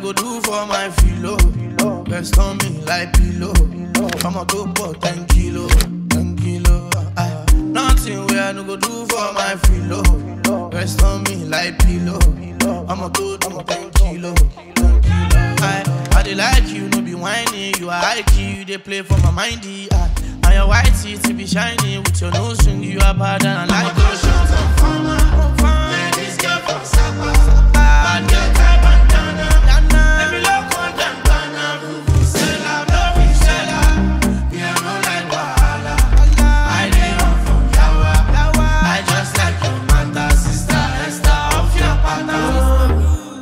go do for my filo. Rest on me like pillow. I'ma go for 10 kilo, 10 kilo. Aye. Nothing where I no go do for my filo. Rest on me like pillow. I'ma go do 10 kilo, 10 kilo. Aye. I dey like you, no be whining. You are high key, you dey play for my mindy. Aye. And your white teeth be shiny with your nose ring. You are bad and I like those shots. I'm fine, I'm fine. Man, this girl from Sapa. Bad girl, tie bandana. Let me look on them, Ghana. Vuvuzela, vuvuzela. Me, I no like wahala. I dey run from yawa. I just like your mother, sister Esther off your pattern.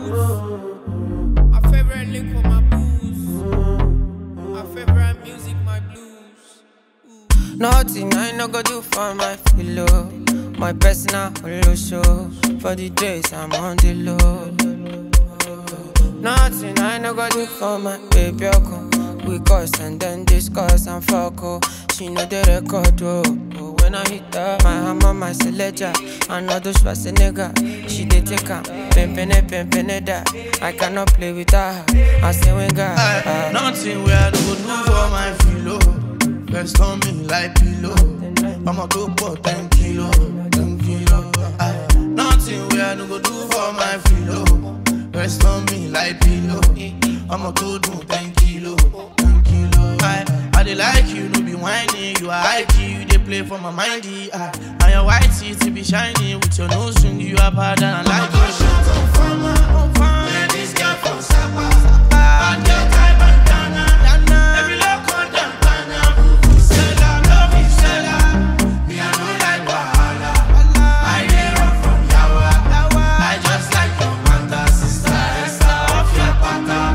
My favorite lick for my booze. My favorite music, my blues. Nothing I no go do for my pillow. My personal holo show. For the days I'm on the low. Nothing I no go do for my baby. Oko. We cuss and then discuss and fuck. Oh. She know the record. Oh. Oh, When I hit her, my hammer, my selector. I know those nigga. She dey take her. Pimpin' pimpin' that. I cannot play with her. I say when God. Aye, Nothing where I no go do for my filo. Rest on me like pillow. I'ma go for 10 kilo, 10 kilo. Aye, Nothing where I no go do for my filo. Rest on me like pillow. I'ma go do 10 kilo, 10 kilo. Aye, I dey like you, no be whining. You are high key, you dey play for my mindy. Aye, and your white teeth be shiny with your nose ring. You are bad and I like your shit. I'm fine, I'm fine. Man, this girl from Sapa. Bad girl, tie bandana. Let me look on them, Ghana. Vuvuzela, vuvuzela. Me, I no like wahala. I dey run from yawa. I just like your mother, sister Esther off your pattern.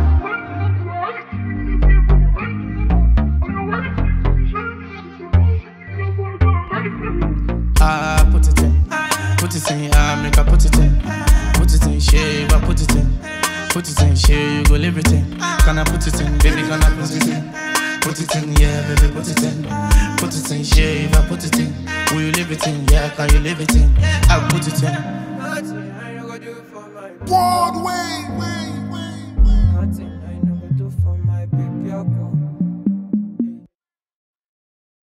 Ah, put it in, put it in, ah, make I put it in, put it in, shave, I put it in, put it in, shave, you go live it in. Can I put it in, baby, can I put it in? Put it in, yeah, baby, put it in, put it in, shave, I put it in. Will you live it in? Yeah, can you live it in? I put it in. Nothing I no go do for my Broadway, way, way, way. Nothing